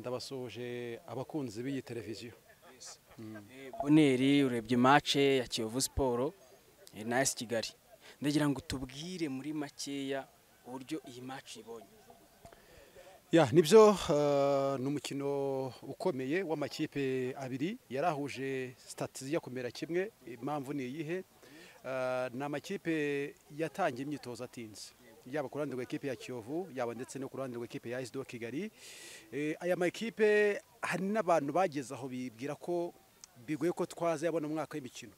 basoje abakunzi b'iyi televiziyo buneri urebye mace ya kiyovu siporo eh, na esi kigali ndagira ngo tubwire muri makeya uburyo iyi mace ibonye ya nibyo eh, ni umukino ukomeye w'amakipe abiri yarahuje sitati zijya kumera kimwe impamvu ni iyihe Eh, ni amakipe yatangiye imyitozo atinze yaba ku ruhande rw'ikipe ya kiyovu yaba ndetse no ku ruhande rw'ikipe ya esido kigali Eh, aya makipe hari n'abantu bageze aho bibwira ko bigoye ko twazayabona mu mwaka w'imikino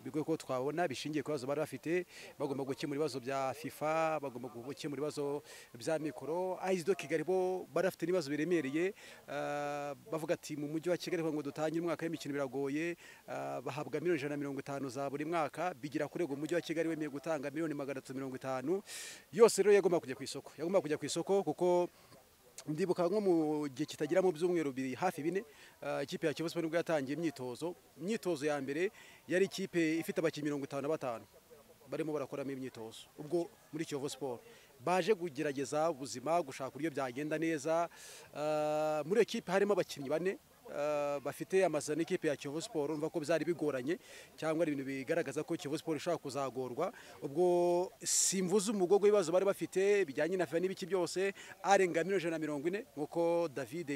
bigoye ko twabona bishingiye ku bibazo bari bafite bagomba gukemura ibibazo bya fifa bagomba gukemura ibibazo bya mikoro ayizido kigali bo bari bafite n'ibibazo biremereye eh, bavuga ati mu mujyi wa kigali ngo dutangire umwaka w'imikino biragoye eh, bahabwa miliyoni ijana na mirongo itanu za buri mwaka bigira kurego umujyi wa kigali wemeye gutanga miliyoni magana atatu mirongo itanu yose rero yagomba kujya ku isoko yagomba kujya ku isoko kuko ndibuka nko mu gihe kitagira mu byumweru bibiri hafi bine eh, ikipe ya Kiyovu Sport nibwo yatangiye imyitozo imyitozo ya mbere yari ikipe ifite abakinnyi mirongo itanu na batanu barimo barakoramo imyitozo ubwo muri Kiyovu Sport baje kugerageza ubuzima gushaka uburyo byagenda neza eh, muri iyo kipe harimo abakinnyi bane Uh, bafite amasezerano n'ikipe ya Kiyovu Sport urumva ko byari bigoranye cyangwa ari ibintu bigaragaza ko Kiyovu Sport ishobora kuzagorwa ubwo simvuze umugogo w'ibibazo bari bafite bijyanye na FIFA n'ibiki byose arenga miliyoni ijana na mirongo ine nk'uko David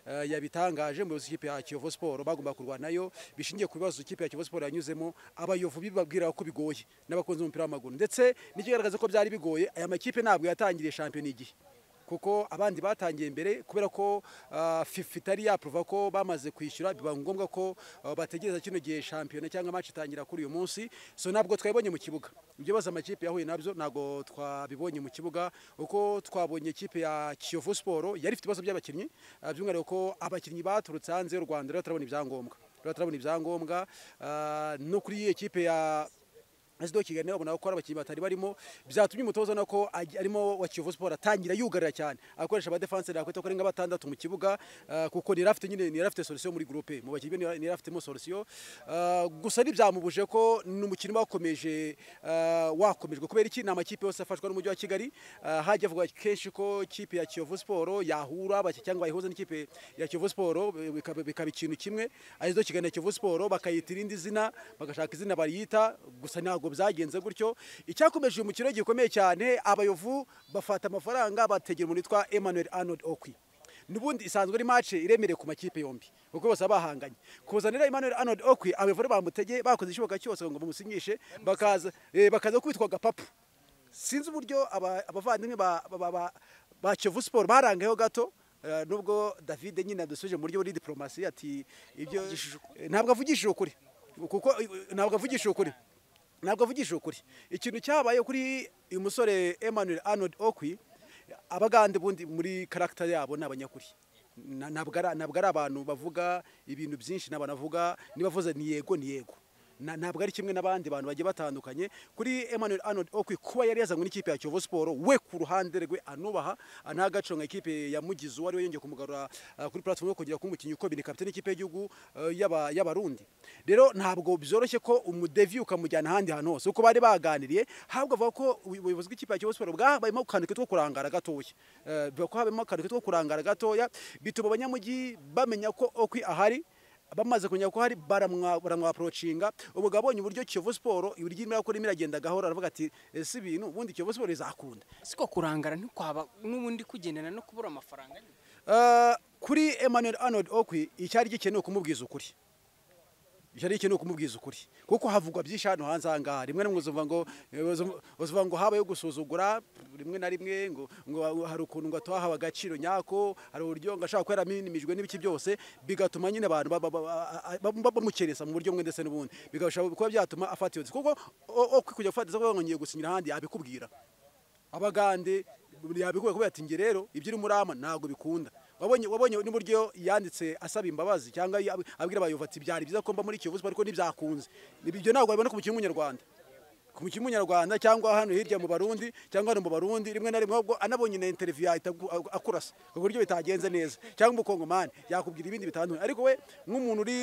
uh, yabitangaje umuyobozi w'ikipe ya Kiyovu Sport bagomba kurwanayo bishingiye ku bibazo ikipe ya Kiyovu Sport yanyuzemo abayovu bibabwira ko bigoye n'abakunzi b'umupira w'amaguru ndetse n'ikigaragaza ko byari bigoye aya makipe ntabwo yatangiriye shampiyona igihe kuko abandi batangiye mbere kubera ko ah, FIFA itari yaprova ko bamaze kwishyura biba ngombwa ko ah, bategereza kino gihe shampiyona cyangwa match itangira kuri uyu munsi so ntabwo twabibonye mu kibuga ibyo bibazo amakipe yahuye nabyo ntabwo twabibonye mu kibuga uko twabonye ikipe ya Kiyovu Sport yari ifite ibibazo by'abakinnyi ah, by'umwihariko ko abakinnyi baturutse hanze y'u Rwanda rero turabona ibyangombwa rero turabona ibyangombwa ah, no kuri iyi kipe ya Asido Kigali abona ko ari abakinnyi batari barimo byatumye umutoza na ko aj- arimo wa Kiyovu Sport atangira yugarira cyane akoresha aba defense yakwita ko arenga batandatu mu kibuga ah, kuko ni rafite nyine ni rafite solution muri groupe mu bakinnyi be ni rafite mo solution Ah, gusa ntibyamubuje ko ni umukino bakomeje wakomejwe kubera iki ni amakipe yose afashwa n'umujyi wa Kigali Ah, hajya avugwa kenshi ko ikipe ya Kiyovu Sport yahura bake- cyangwa bayihuza n'ikipe ya Kiyovu Sport bikaba bikaba ikintu kimwe Asido Kigali na Kiyovu Sport bakayita irindi zina bagashaka izina bariyita gusa ntabwo byagenze gutyo icyakomeje uyu mukino gikomeye cyane abayovu bafata amafaranga bategera umuntu witwa Emmanuel Arnold Okwi n'ubundi isanzwe ari match iremereye ku makipe yombi kuko bose baba bahanganye kuzanira Emmanuel Arnold Okwi abayovu bamutege bakoze ishoboka cyose ngo bamusinyishe bakaza eh, bakaza kwitwa gapapu sinzi uburyo aba- abavandimwe ba- ba- ba ba- ba Kiyovu Sport barangayeho gato eh, nubwo David nyine adusuje mu buryo buri diplomasi ati ibyo eh, ntabwo avugishije ukuri kuko eh, ntabwo avugishije ukuri ntabwo avugishije ukuri ikintu cyabaye kuri uyu musore Emmanuel Arnold Okwi abagande bundi muri karagita yabo ni abanyakuri Na- ntabwo ari ntabwo ari abantu bavuga ibintu byinshi n'abantu bavuga nibavuze ni yego ni yego Na- ntabwo ari kimwe n'abandi bantu bagiye batandukanye kuri Emmanuel Arnold Okwi kuba yari yazanywe n'ikipe ya Kiyovu Sport we ku ruhande rwe anubaha nta gaciro nka ikipe yamugize uwo ari we yongeye kumugarura ah, kuri platform yo kongera kuba umukinnyi ukomeye ni kapiteni y'ikipe y'igihugu eh, y'aba- y'abarundi rero ntabwo byoroshye ko umudevi ukamujyana ahandi hantu hose kuko bari baganiriye ahubwo avuga ko ubuy- ubuyobozi bw'ikipe ya Kiyovu Sport bwabayemo akantu kitwa kurangara gatoya Eh, bivuga ko habayemo akantu kitwa kurangara gatoya bituma abanyamujyi bamenya ko Okwi ahari bamaze kumenya ko hari baramwa- baramwaprocinga umugabo abonye uburyo Kiyovu Sport uburyo irimo irakora irimo iragenda gahoro aravuga ati ese ibintu ubundi Kiyovu Sport izakunda siko kurangara ntikwaba n'ubundi kugendana no kubura amafaranga nyine. Uh, kuri Emmanuel Arnold Okwi icyari gikenewe kumubwiza ukuri icyari gikenewe kumubwiza ukuri kuko havugwa byinshi hano hanze aha ngaha rimwe na rimwe uzuva ngo uzuva ngo habayo gusuzugura rimwe na rimwe ngo ngo hari ukuntu ngo atahawe agaciro nyako hari uburyo ngo ashaka ko yaraminimijwe n'ibiki byose bigatuma nyine abantu ba- ba- ba- ba- ba- bamukeresa mu buryo bumwe ndetse n'ubundi bigashobora kuba byatuma afata iyo nzi kuko o- Okwi kujya gufata izo kuvuga ngo ngiye gusinyira ahandi yabikubwira abagande yabikuye kubera ati nge rero ibyo urimo urama ntabwo bikunda wabonye wabonye n'uburyo yanditse asaba imbabazi cyangwa yab- abwira abayobozi ati byari byiza ko mba muri Kiyovu Sport ariko ntibyakunze ibyo ntabwo wabibona ku mukinnyi w'umunyarwanda ku mukinnyi w'umunyarwanda cyangwa hano hirya mu Barundi cyangwa hano mu Barundi rimwe na rimwe ahubwo anabonye na interview yahita aku- aku- akurasa ku buryo bitagenze neza cyangwa umukongomani yakubwira ibindi bitandukanye ariko we nk'umuntu uri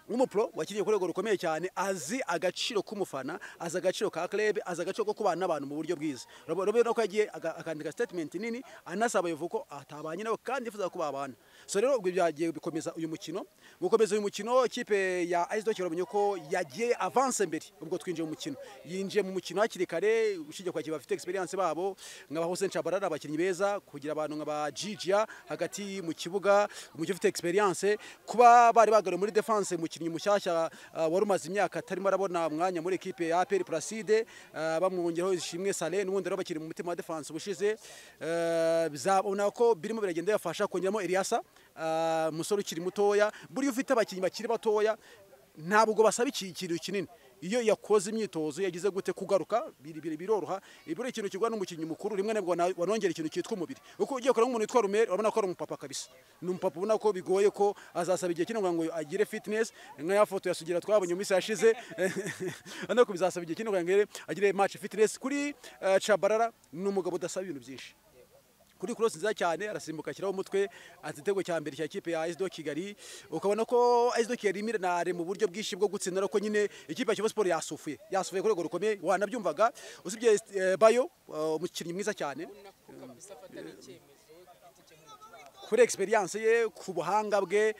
nk'umupro wakiriye ku rwego rukomeye cyane azi agaciro k'umufana azi agaciro ka club azi agaciro ko kubana n'abantu mu buryo bwiza urabona ko yagiye aga- akandika statement nini anasaba abayovu ko atabanye nabo kandi yifuza ko babana so rero ubwo byagiye bikomeza uyu mukino gukomeza uyu mukino ikipe ya Aizdo kiramenye ko yagiye avance mbere ubwo twinjiye mu mukino yinjiye mu mukino hakiri kare ushingiye kwa kiba afite experience babo nkaba Hussein Chabarara abakinnyi beza kugira abantu nkaba Gigia hagati mu kibuga umukinnyi ufite experience kuba bari bagaro muri defense mukinnyi mushyashya uh, wari umaze imyaka atarimo arabona umwanya muri ekipe ya APR Placide uh, bamwongeraho ishimwe Sale n'ubundi rero bakiri mu mutima wa defense ubushize uh, bizabona ko birimo biragenda yafasha kongeramo Eliasa umusore ukiri mutoya buriya ufite abakinnyi bakiri batoya ntabwo basaba ikintu kinini iyo yakoze imyitozo yagize gute kugaruka biroroha ibura ikintu kigwa n'umukinnyi mukuru rimwe nabwo wanongera ikintu cyitwa umubiri uko ugiye kureba nk'umuntu witwa rumeri urabona ko ari umupapa kabisa ni umupapa ubona ko bigoye ko azasaba igihe kinini ngo agire fitness nka ya foto ya sugira twabonye mu minsi yashize urabona ko bizasaba igihe kinini ngo agire match fitness kuri cabarara ni umugabo udasaba ibintu byinshi kuri cross nziza cyane arasimbuka ashyiraho umutwe atitego cya mbere cya kipe ya ASD Kigali ukabona ko ASD Kigali imirare mu buryo bwinshi bwo gutsinda ariko nyine ikipe ya Kiyovu Sport yasufuye yasufuye ku rwego rukomeye wanabyumvaga usibye Bayo umukinnyi mwiza cyane kuri experience ye ku buhanga bwe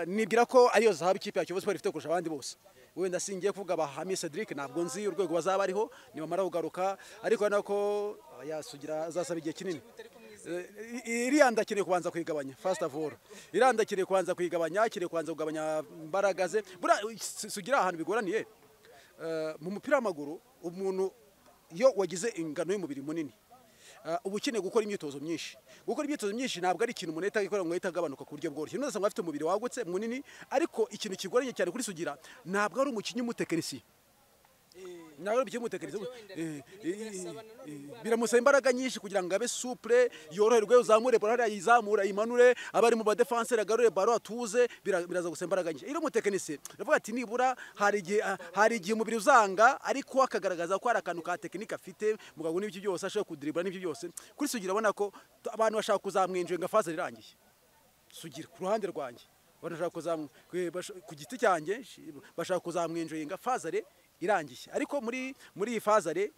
nibwira ko ariyo zahabu ikipe ya Kiyovu Sport ifite kurusha abandi bose wenda singiye kuvuga bahami Cedric ntabwo nzi urwego bazaba ariho nibamara kugaruka ariko nako yasugira azasaba igihe kinini iriya ndakeneye kubanza kuyigabanya first of all iriya ndakeneye kubanza kuyigabanya akeneye kubanza kugabanya imbaraga ze sugira ahantu bigoraniye mu mupira w'amaguru umuntu iyo wagize ingano y'umubiri munini uba ukeneye gukora imyitozo myinshi gukora imyitozo myinshi ntabwo ari ikintu umuntu ahita gikora ngo ahita agabanuka ku buryo bworoshye none usanga afite umubiri wagutse munini ariko ikintu kigoranye cyane kuri sugira ntabwo ari umukinnyi w'umutekinisiye ntabwo ari umukinnyi w'umutekinisiye biramusaba imbaraga nyinshi kugira ngo abe supure yoroherwe uzamure baro yizamura yimanure abari mu badefenseri agarure baro atuze biraza gusa imbaraga nyinshi iyo umutekinisiye uravuga ati nibura hari igihe umubiri uzanga ariko akagaragaza ko hari akantu ka tekinike afite mugabo n'ibyo byose ashobora kudiribura n'ibyo byose kuri sugira urabona ko abantu bashaka kuzamwinjira nka faze rirangiye sugira ku ruhande rwanjye ku giti cyanjye bashaka kuzamwinjira nka fazare irangiye ariko muri muri iyi fazare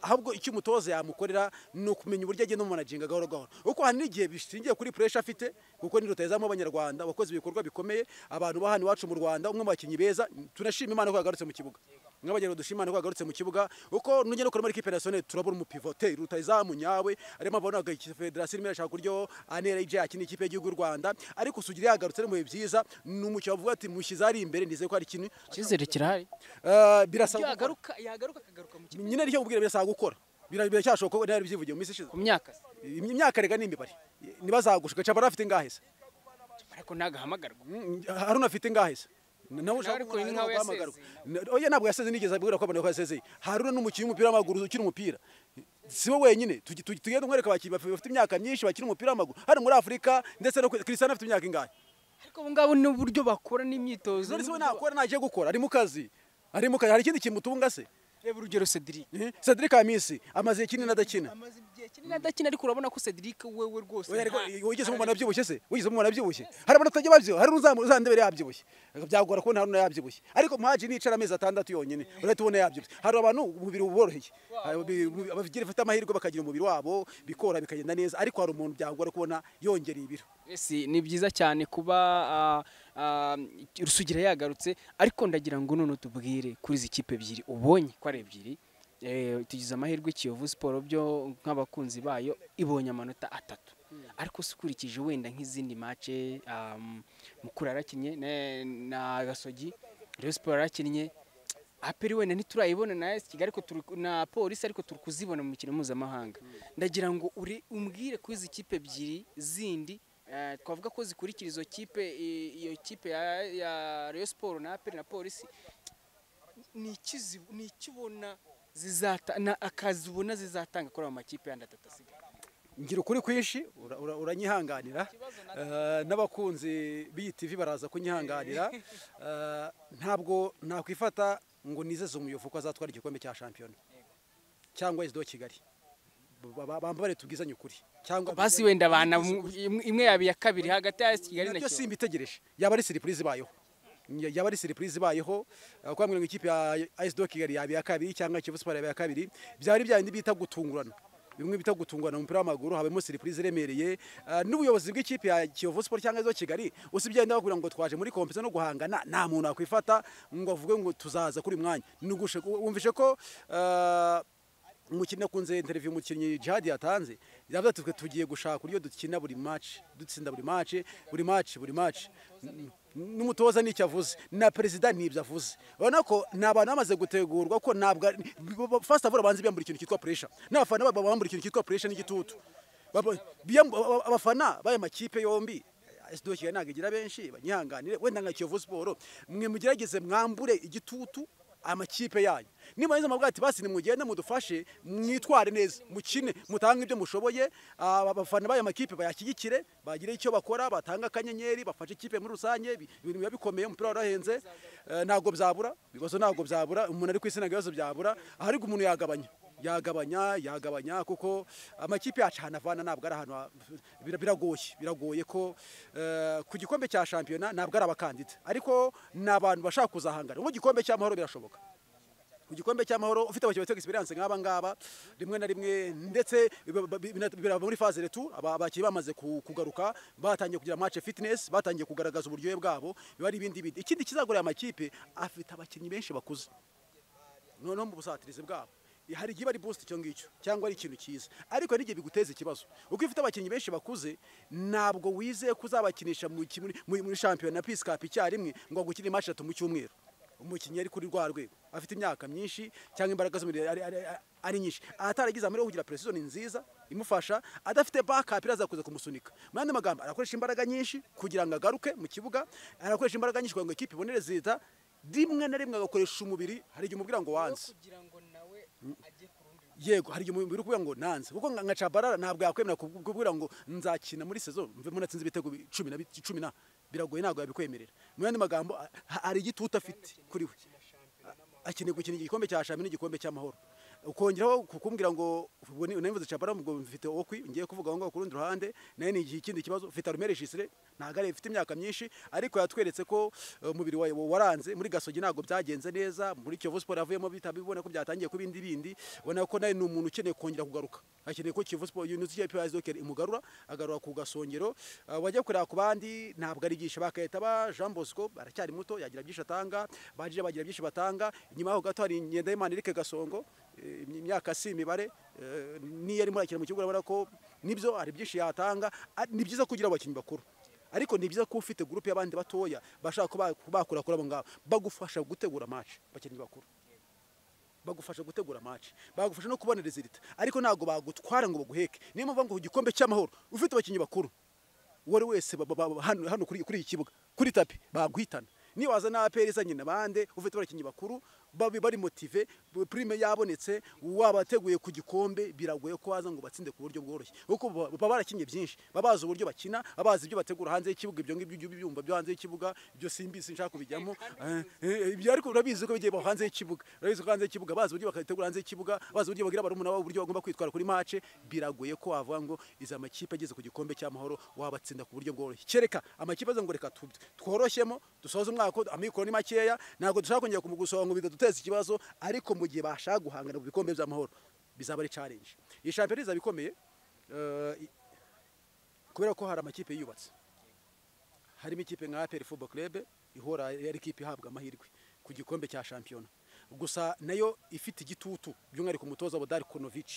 ahubwo icyo umutoza yamukorera ni ukumenya uburyo agenda umumanaginga gahoro gahoro kuko hari n'igihe bishingiye kuri puresha afite kuko ni rutezamo abanyarwanda wakoze ibikorwa bikomeye abantu ba hano iwacu mu rwanda umwe mu bakinnyi beza tunashima imana ko yagarutse mu kibuga nk'abagenzi dushima imana ko yagarutse mu kibuga kuko nujya no muri ekipe nasiyoneri turabona umupivote rutazamu nyawe arimo abona federasiyo irimo irashaka uburyo anera ije akina ikipe y'igihugu y'u rwanda ariko sugira yagarutse mu bihe byiza ni umukino bavuga ati mushyize ari imbere nizeye ko hari ikintu icyizere kirahari birasaba yagaruka yagaruka akagaruka mu kibuga nyine aricyo kubwira birasaba gukora biracyashoboka ko nawe byivugiye mu minsi ishize ku myaka imyaka rega n'imibare ntibazagushuka cabara afite ingahe se ariko ntagahamagarwa haruna afite ingahe se nawe ushaka oya ntabwo yaseze nigeze abwira ko abona ko yasezeye haruna n'umukinnyi w'umupira w'amaguru ukiri umupira si we wenyine tugenda tumwereka abakinnyi bafite imyaka myinshi bakina umupira w'amaguru hano muri afurika ndetse no christian afite imyaka ingahe ariko ubu ngubu ni uburyo bakora n'imyitozo none se we ntakora ntagiye gukora ari mu kazi ari mu kazi hari ikindi kimutunga se reba urugero Cedric Cedric Amisi amaze kinini adakina amaze igihe kinini adakina ariko urabona ko Cedric wewe rwose wigeze umubona abyibushye se wigeze umubona abyibushye hari abantu batajya babyibuha hari uzandebere yabyibushye byagora kubona haruna yabyibushye ariko muhaji nicara amezi atandatu yonyine urahita ubona yabyibushye hari abantu umubiri uboroheye abagira bafite amahirwe bakagira umubiri wabo bikora bikagenda neza ariko hari umuntu byagora kubona yongera ibiro ni byiza cyane kuba rusugira yagarutse ariko ndagira ngo none tubwire kuri izi kipe ebyiri ubonye ko ari ebyiri tugize amahirwe Kiyovu siporo byo nk'abakunzi bayo ibonye amanota atatu ariko si ukurikije wenda nk'izindi mace mukuru arakinnye na gasogi rero siporo arakinnye aperi wenda ntiturayibona na esi kigali na polisi ariko turi kuzibona mu mikino mpuzamahanga ndagira ngo umbwire kuri izi kipe ebyiri zindi twavuga ko zikurikira izo kipe iyo kipe ya reyo siporo na aperi na polisi ni ikibona akazibona zizatanga kuri ayo makipe yandi atatu asigaye ngira ukuri kwinshi uranyihanganira n'abakunzi b'iyi tivi baraza kunyihanganira ntabwo nakwifata ngo nizeze umuyovu ko azatwara igikombe cya shampiyona cyangwa izdo kigali bambare tubwizanye ukuri cyangwa basi wenda abana imwe yaba iya kabiri hagati ya kigali na kiyovu simbitegereje yaba ari siripurize ibayeho yaba ari siripurize ibayeho kubabwira ngo ikipe ya AS Kigali yaba iya kabiri cyangwa Kiyovu Sport yaba iya kabiri byari bya bita gutungurana bimwe bita gutungwa mu mupira w'amaguru habamo siripurize iremereye ah, n'ubuyobozi bw'ikipe ya Kiyovu Sport cyangwa izo Kigali usibye yenda bakubwira ngo twaje muri kompetisi no guhangana nta muntu wakwifata ngo avuge ngo tuzaza kuri uyu mwanya Nugushe- wumvishe ko ah, umukinnyi akunze interview umukinnyi Jihad yatanze yavuze ati twe tugiye gushaka uburyo dukina buri match dutsinda buri match buri match buri match N- n'umutoza n'icyo avuze na perezida n'ibyo avuze urabona ko ni abantu bamaze gutegurwa ko ntabwo ari- first of all abanza biyambura ikintu cyitwa pressure n'abafana babo bambura ikintu cyitwa pressure n'igitutu Baba- biyambu- aba- abafana b'aya makipe yombi SD Kigali ntabwo igira benshi banyihanganire wenda nka Kiyovu Sport mwe mugerageze mwambure igitutu amakipe yanyu niba neza mubwira ati basi nimugende mudufashe mwitware neza mukine mutange ibyo mushoboye ah, abafana b'aya makipe bayashyigikire bagire icyo bakora batanga akanyenyeri bafashe ikipe muri rusange bi- ibintu biba bikomeye umupira warahenze eh, ntabwo byabura ibibazo ntabwo byabura umuntu ari ku isi ntabwo ibibazo byabura ahari umuntu yagabanya yagabanya yagabanya kuko amakipe yacu ahantu avana ntabwo ari ahantu ha- bira- biragoye biragoye ko eh, ku gikombe cya shampiyona ntabwo ari abakandida ariko ni abantu bashaka kuzahangana nk'igikombe cy'amahoro birashoboka ku gikombe cy'amahoro ufite abakinnyi bafite experience nk'aba ngaba rimwe na rimwe ndetse biba- bi- bina- birava muri phase retu abakinnyi bamaze ku- kugaruka batangiye kugira match fitness batangiye kugaragaza uburyohe bwabo biba ari ibindi bindi ikindi kizagora aya makipe afite abakinnyi benshi bakuze noneho mu busatirizi bwabo hari igihe iba ari boost icyo ngicyo cyangwa ari ikintu cyiza ariko hari n'igihe biguteza ikibazo uko ufite abakinnyi benshi bakuze ntabwo wizeye ko uzabakinisha mu ki- muri- muri muri shampiyona pisi kapu icyarimwe ngo agukine match atatu mu cyumweru umukinnyi ari kuri rwa rwego afite imyaka myinshi cyangwa imbaraga z'umubiri ari- ari- ari- ari nyinshi ataragize amahirwe yo kugira precision nziza imufasha adafite backup iraza kuza kumusunika mu yandi magambo arakoresha imbaraga nyinshi kugira ngo agaruke mu kibuga arakoresha imbaraga nyinshi kugira ngo ikipe ibonere zita rimwe na rimwe agakoresha umubiri hari igihe umubwira ngo wanze kugira ngo nawe ajye ku rundi yego hari igihe umubiri uri kuvuga ngo nanze kuko nka nka Tchabalala ntabwo yakwemera kubu- kubwira ngo nzakina muri saison mvemo natsinze ibitego bi- cumi na bi- cumi na biragoye ntabwo yabikwemerera mu yandi magambo a- ha- hari igitutu afite kuri we akeneye gukina igikombe cya shampiyona n'igikombe cy'amahoro ukongeraho kukumbwira ngo ubwo ni- nabivuze Tchabalala ngo mfite okwi ngiye kuvuga aho ngaho ku rundi ruhande nayo ni ikindi kibazo mfite Arumere Jisire ntabwo ari ifite imyaka myinshi ariko yatweretse ko eh, umubiri wawe waranze muri gasogi ntabwo byagenze neza muri Kiyovu Sport avuyemo bita bibona ko byatangiye ku bindi bindi ubona ko nawe ni umuntu ukeneye kongera kugaruka akeneye ko Kiyovu Sport yunutse ikipe ya Zokeri imugarura agarura ku gasongero Eh, wajya kureba ku bandi ntabwo arigisha bakahita ba Jean Bosco aracyari muto yagira byinshi atanga baje bagira byinshi batanga nyuma yaho gato hari Ngendahimana Eric Gasongo eh, imyaka si imibare eh, n'iyo arimo arakina mu kibuga urabona ko nibyo hari byinshi yatanga Ah, ni byiza kugira abakinnyi bakuru ariko ni byiza ko ufite gurupe y'abandi batoya bashaka kuba- bakura kuri abo ngabo bagufasha gutegura match abakinnyi bakuru bagufasha gutegura match bagufasha no kubona resultat ariko ntabwo bagutwara ngo baguheke niyo mpamvu ngo ku gikombe cy'amahoro ufite abakinnyi bakuru uwo ari wese ba- ba- ba- hano hano kuri kuri iki kibuga kuri tapi baguhitana niyo waza na APR izanye na bande ufite abakinnyi bakuru babi bari motive prime yabonetse wabateguye ku gikombe biragoye ko waza ngo batsinde ku buryo bworoshye kuko baba- baba barakinye byinshi baba bazi uburyo bakina baba bazi ibyo bategura hanze y'ikibuga ibyo ngibyo ibyo byumba byo hanze y'ikibuga ibyo simbizi nshaka kubijyamo Eh, eh, ibyo ariko urabizi ko bigiye hanze y'ikibuga urabizi ko hanze y'ikibuga bazi uburyo bakategura hanze y'ikibuga bazi uburyo bagira barumuna babo uburyo bagomba kwitwara kuri match biragoye ko wavuga ngo izi amakipe ageze ku gikombe cy'amahoro wabatsinda ku buryo bworoshye kereka amakipe aza ngo reka tu- tworoshemo dusoze umwaka amikoro ni makeya ntabwo dushaka kongera kumugusonga ngo bidaduteza ikibazo ariko mu gihe bashaka guhangana ku bikombe by'amahoro bizaba ari challenge iyi shampiyona izaba ikomeye eh, i- kubera ko hari amakipe yiyubatse harimo ikipe nka APR Football Club ihora ari ikipe ihabwa amahirwe ku gikombe cya shampiyona gusa nayo ifite igitutu by'umwihariko umutoza wa Darkonovic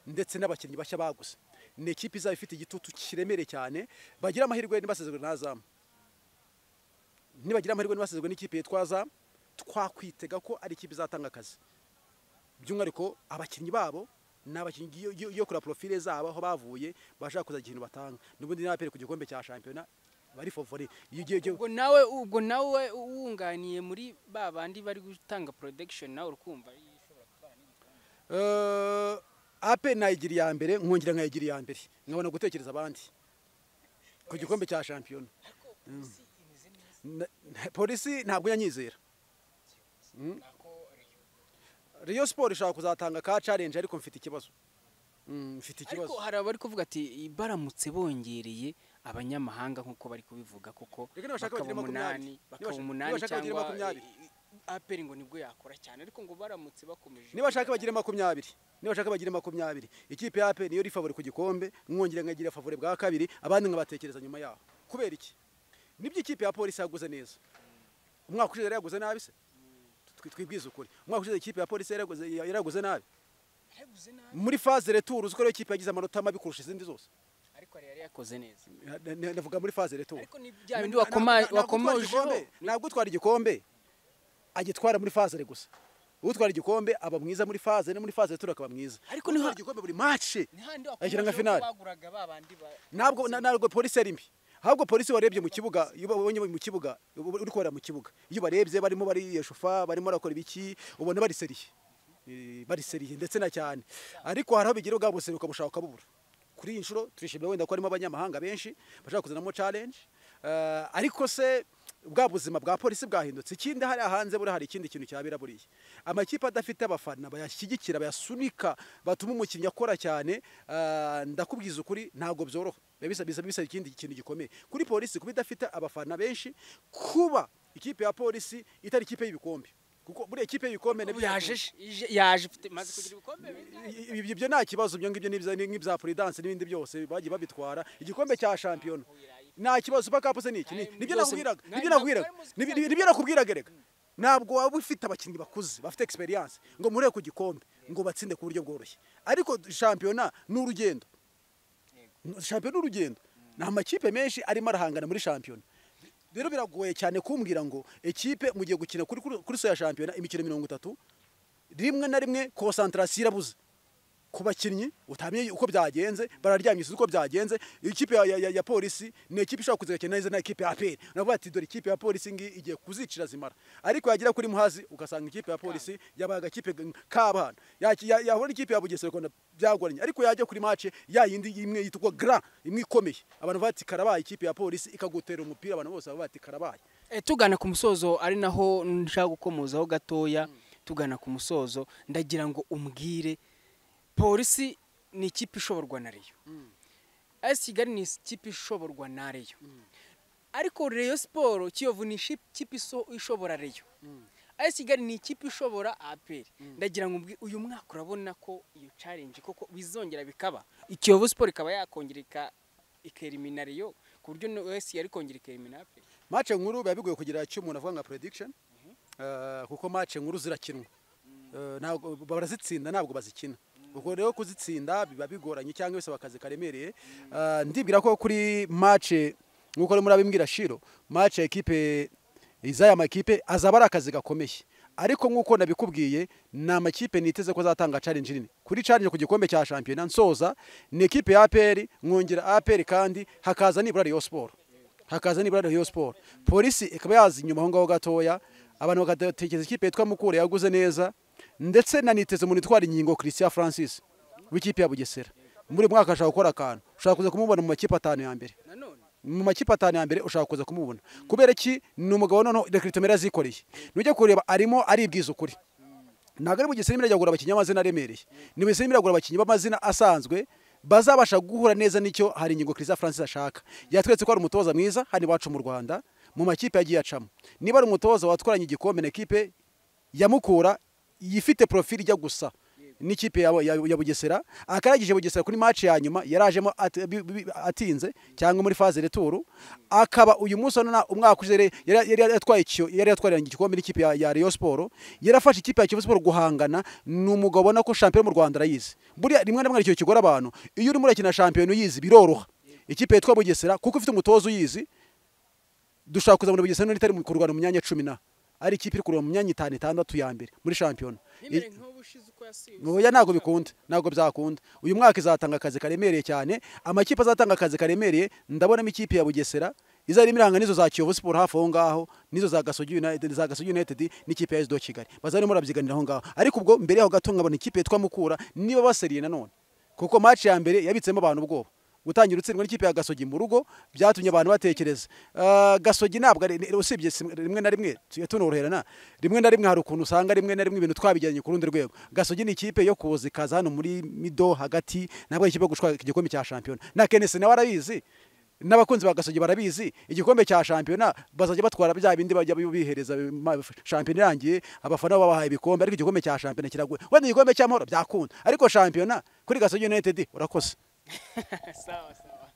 ndetse n'abakinnyi bashya baguze ni ikipe izaba ifite igitutu kiremereye cyane bagira amahirwe ntibasezerwe n'azamu nibagira amahirwe ntibasezerwe n'ikipe yitwa azamu twakwitega ko ari ikipe izatanga akazi by'umwihariko abakinnyi babo ni abakinnyi iyo- iyo iyo kura profile zabo aho bavuye bashaka kuzagira ikintu batanga n'ubundi n'abapere ku gikombe cya shampiyona bari favori iyo ugiye ugiye- ubwo nawe ubwo nawe uwunganiye muri ba bandi bari gutanga production nawe urukumva Eh, ape nayigira iya mbere nkongera nkayigira iya mbere nkabona gutekereza abandi ku gikombe cya shampiyona Mm. Na- na- polisi ntabwo yanyizera Mm. Rayon Sport ishobora kuzatanga ka challenge ariko mfite ikibazo Mm, mfite ariko ikibazo hari abari kuvuga ati baramutse bongereye abanyamahanga nk'uko bari kubivuga koko Reka nibashaka bagire bakaba makumyabiri. umunani Nibashaka- bakaba umunani nibashaka bagire cyangwa makumyabiri. aperi ngo nibwo yakora cyane ariko ngo baramutse bakomeje nibashaka bagire makumyabiri nibashaka bagire makumyabiri ikipe ya aperi niyo iri favori ku gikombe mwongere nkagira favori bwa kabiri abandi nkabatekereza nyuma yaho kubera iki nibyo ikipe ya polisi yaguze neza umwaka ushize yari yaguze nabi se Twi- twibwize ukuri umwaka ushize ikipe ya polisi yari yaguze- yari yaraguze nabi yaraguze nabi muri faze returu uziko ariyo kipe yagize amanota mabi kurusha izindi zose ariko yari yakoze neza Na- na- ndavuga muri faze returu ariko ni bya bindi Na- na- wakoma- na- wakomojeho ntabwo utwara igikombe agitwara muri fazere gusa utwara igikombe aba mwiza muri faze no muri faze returu akaba mwiza Ariko niho- Utwara igikombe buri mace ni handi Agira nka wakomojeho finale. ko baguraga ba bandi ba ntabwo na- ntabwo polisi yari mbi ahubwo polisi warebye mu kibuga iyo ubonye mu kibuga uba uri kubara mu kibuga iyo barebye barimo bariyeshufa barimo barakora ibiki ubona bariseriye Eh, bariseriye ndetse na cyane ariko hari aho bigira ubwa buseruka bushaka ukabubura kuri iyi nshuro turishimira wenda ko harimo abanyamahanga benshi bashaka kuzanamo challenge Eh, ariko se bwa buzima bwa polisi bwahindutse ikindi hariya hanze buriya hari ikindi kintu cyabera buriya amakipe adafite abafana bayashyigikira bayasunika batuma umukinnyi akora cyane eh, ndakubwiza ukuri ntabwo byoroha biba bisa- bisa- bisaba ikindi kintu gikomeye kuri polisi kuba idafite abafana benshi kuba ikipe ya polisi itari ikipe y'ibikombe kuko buriya ikipe y'ibikombe nabyo yaje ije- yaje ifite maze kugira ibikombe bine. I- ibi- ibyo nta kibazo ibyo ngibyo n'ibya- n'ibya prudence n'ibindi byose bagiye babitwara igikombe cya shampiyona nta kibazo super cup se niki Ni- nibyo Byose- nakubwiraga mwari- nibyo nakubwiraga mwari muzi ko Nibyo- nta nibyo nakubwiraga reka ntabwo waba ufite abakinnyi bakuze bafite experience ngo mureke ku gikombe ngo batsinde ku buryo bworoshye ariko shampiyona ni urugendo shampiyona ni urugendo ni amakipe menshi arimo arahangana muri shampiyona rero biragoye cyane kumbwira ngo ikipe mugiye gukina kuri kuri kuri so ya shampiyona imikino mirongo itatu rimwe na rimwe konsantarasiyo irabuze ku bakinnyi utamenye uko byagenze bararyamye uko byagenze ikipe ya, ya, ya, ya polisi ni ikipe ishobora kuzigakina neza na ikipe ya aperi navuga ati dore ikipe ya polisi ngi igiye kuzicira zimara ariko yagera kuri muhazi ugasanga ikipe ya polisi yabaye agakipe g- k'abana yaki- ya- yahura n'ikipe ya bugesera ukabona byagoranye ariko yajya kuri mace ya yindi imwe yitwa gra imwe ikomeye abantu bavuga ati karabaye ikipe ya polisi ikagutera umupira abantu bose bavuga ati karabaye Eh, tugana ku musozo ari naho nshaka gukomozaho gatoya tugana ku musozo ndagira ngo umbwire polisi ni ikipe ishoborwa na reyo esi kigali ni ikipe ishoborwa na reyo ariko reyo siporo kiyovu ni ishi- ikipe iso- ishobora reyo esi kigali ni ikipe ishobora aperi ndagira ngo umbwire uyu mwaka urabona ko iyo challenge koko bizongera bikaba ikiyovu siporo ikaba yakongera ika- ikerimina reyo ku buryo no esi yari kongera ikerimina aperi mace nkuru biba bigoye kugira icyo umuntu avuga nka prediction eh, kuko mace nkuru zirakinwa Eh, ntabwo barazitsinda ntabwo bazikina ubwo rero kuzitsinda biba bigoranye cyangwa bisaba akazi karemereye Eh, ndibwira ko kuri mace nk'uko rero murabimbwira shiro mace ekipe izaya makipe azaba ari akazi gakomeye ariko nk'uko nabikubwiye ni amakipe niteze ko azatanga challenge nini kuri challenge ku gikombe cya shampiyona nsoza ni ekipe ya APR mwongera APR kandi hakaza nibura Rayon Sport hakaza nibura Rayon Sport polisi ikaba yazi inyuma aho ngaho gatoya abantu bagatekereza ikipe yitwa Mukure yaguze neza ndetse na niteze umuntu itwara inkingo Christian Francis w'ikipe ya Bugesera muri uyu mwaka ashaka gukora akantu ushaka kuza kumubona mu makipe atanu ya mbere nanone mu makipe atanu ya mbere ushaka kuza kumubona kubera ki ni umugabo noneho rekritomera yazikoreye nujya kureba arimo aribwiza ukuri ntabwo ari mu gisimba iragura abakinnyi b'amazina aremereye ni mu gisimba iragura abakinnyi b'amazina asanzwe bazabasha guhura neza n'icyo hari ingingo Christian Francis ashaka yatweretse ko ari umutoza mwiza hano iwacu mu Rwanda mu makipe yagiye acamo niba ari umutoza watwaranye igikombe na ekipe yamukura yifite profili ijya gusa n'ikipe ya, ya, ya Bugesera akaragije Bugesera kuri match ya nyuma yarajemo at, bi- bi- atinze cyangwa muri phase returu akaba uyu munsi nona umwaka ushize yari- yari yari yatwaye icyo yari yatwariranye igikombe n'ikipe ya, ya Rayon Sport yarafashe ikipe ya Kiyovu Sport guhangana ni umugabo ubona ko champion mu Rwanda arayizi buriya rimwe na rimwe hari icyo kigora abantu iyo urimo urakina champion uyizi biroroha ikipe yitwa Bugesera kuko ifite umutozo uyizi dushaka kuzabona Bugesera none itari mu kurwana mu myanya 10 na ari ikipe iri kurwana mu myanya 5 itandatu ya mbere muri champion ntimere nk'ubushize uko yasubiza oya ntabwo bikunda ntabwo byakunda uyu mwaka izatanga akazi karemereye cyane amakipe azatanga akazi karemereye ndabonamo ikipe ya bugesera izarimo iranga n'izo za kiyovu siporo hafi aho ngaho n'izo za gasogi united za gasogi united n'ikipe ya sdo kigali bazarimo barabyiganira aho ngaho ariko ubwo mbere yaho gato nkabona ikipe yitwa mukura niba baseriye nanone kuko match ya mbere yabitsemo abantu ubwoba gutangira utsindwa n'ikipe ya gasogi mu rugo byatumye abantu batekereza Ah, gasogi ntabwo ari ni- usibye si- rimwe na rimwe tujya tunoroherana rimwe na rimwe hari ukuntu usanga rimwe na rimwe ibintu twabijyanye ku rundi rwego gasogi ni ikipe yo kuza ikaza hano muri mido hagati ntabwo ari ikipe yo gushwa igikombe cya shampiyona na kenesi nawe arabizi n'abakunzi ba gasogi barabizi igikombe cya shampiyona bazajya batwara bya bindi bajya bihereza ma- shampiyona irangiye abafana baba babahaye ibikombe ariko igikombe cya shampiyona kiragoye wenda igikombe cy'amahoro byakunda ariko shampiyona kuri gasogi united urakoze sawa sawa